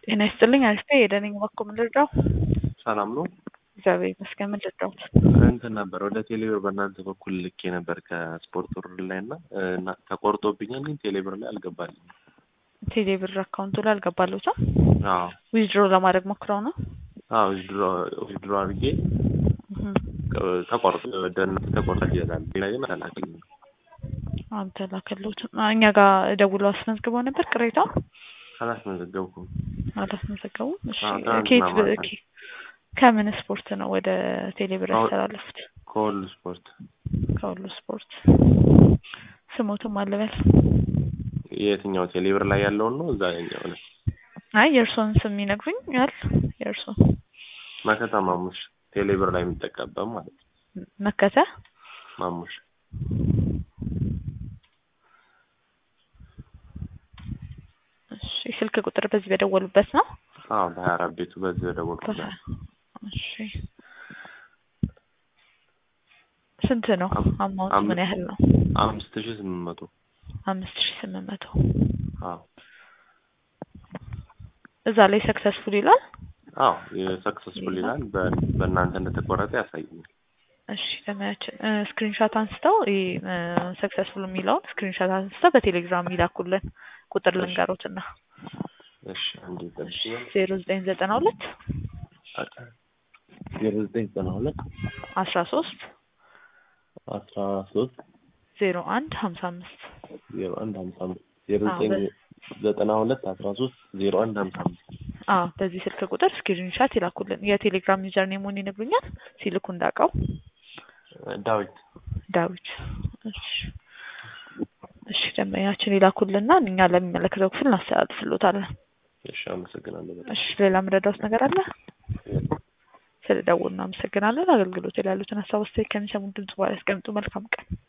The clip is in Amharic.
ጤና ይስጥልኝ አሪፍ የደነኝ ባኮ ምን ልርዳው? ሰላም ነው። እግዚአብሔር ይመስገን ምን ልርዳውት? እንትን ነበር ወደ ቴሌብር በእናንተ በኩል ልኬ ነበር ከስፖርት ውር ላይ እና እና ተቆርጦብኛል፣ ግን ቴሌብር ላይ አልገባልኝም። ቴሌብር አካውንቱ ላይ አልገባለሁትም። አዎ ዊዝድሮ ለማድረግ ሞክረው ነው። አዎ ዊዝድሮ አድርጌ ተቆርጦ ወደ እናንተ ተቆርጦ ይላል። ሌላ ግን አላገኝም። አንተ ላከለሁትም እኛ ጋር ደውሎ አስመዝግበው ነበር ቅሬታው አላስመዘገብኩም። አላስመዘገቡም። እሺ አዎ፣ ትናንትና ኬት ማታ። ኬ- ከምን ስፖርት ነው ወደ ቴሌብር አዎ። ያስተላለፉት? ከሁሉ ስፖርት ከሁሉ ስፖርት ስሞትም አልበል። የትኛው ቴሌብር ላይ ያለውን ነው? እዛ ያኛው ነው። አይ የእርሶን ስም ይነግሩኛል? የእርሶን መከታ ማሙሽ ቴሌብር ላይ የሚጠቀምበት ማለት ነው። መከተ ማሙሽ እሺ ስልክ ቁጥር በዚህ በደወሉበት ነው። አዎ፣ በሀያ አራት ቤቱ በዚህ በደወልኩት ነው። እሺ ስንት ነው አማውንት? ምን ያህል ነው? አምስት ሺህ ስምንት መቶ አምስት ሺህ ስምንት መቶ አዎ እዛ ላይ ሰክሰስፉል ይላል። አዎ የሰክሰስፉል ይላል። በ- በእናንተ እንደተቆረጠ ያሳየኛል። እሺ ለማያችን ስክሪንሻት አንስተው ሰክሰስፉል የሚለውን ስክሪንሻት አንስተው በቴሌግራም ይላኩልን። ቁጥር ልንገሮትና እሺ አንዴ ጠብቂ። ዜሮ ዘጠኝ ዘጠና ሁለት ዜሮ ዘጠኝ ዘጠና ሁለት አስራ ሶስት አስራ ሶስት ዜሮ አንድ ሀምሳ አምስት ዜሮ አንድ ሀምሳ አምስት ዜሮ አዎ፣ ዘጠኝ በ- ዘጠና ሁለት አስራ ሶስት ዜሮ አንድ ሀምሳ አምስት አዎ በዚህ ስልክ ቁጥር ስክሪንሻት ይላኩልን። የቴሌግራም ዩዘር ኔሙን ይነግሩኛል ሲልኩ እንዳውቀው ዳዊት ዳዊት። እሺ እሺ ደንበኛችን ይላኩልና እኛ ለሚመለከተው ክፍል እናስተላልፍሎታለን። እሺ አመሰግናለሁ በጣም እሺ ሌላ የምረዳውት ነገር አለ? ስለደወሉ እናመሰግናለን። አገልግሎት ላይ ያሉትን ሀሳብ አስተያየት ከሚሰሙን ድምጽ በኋላ ያስቀምጡ። መልካም ቀን።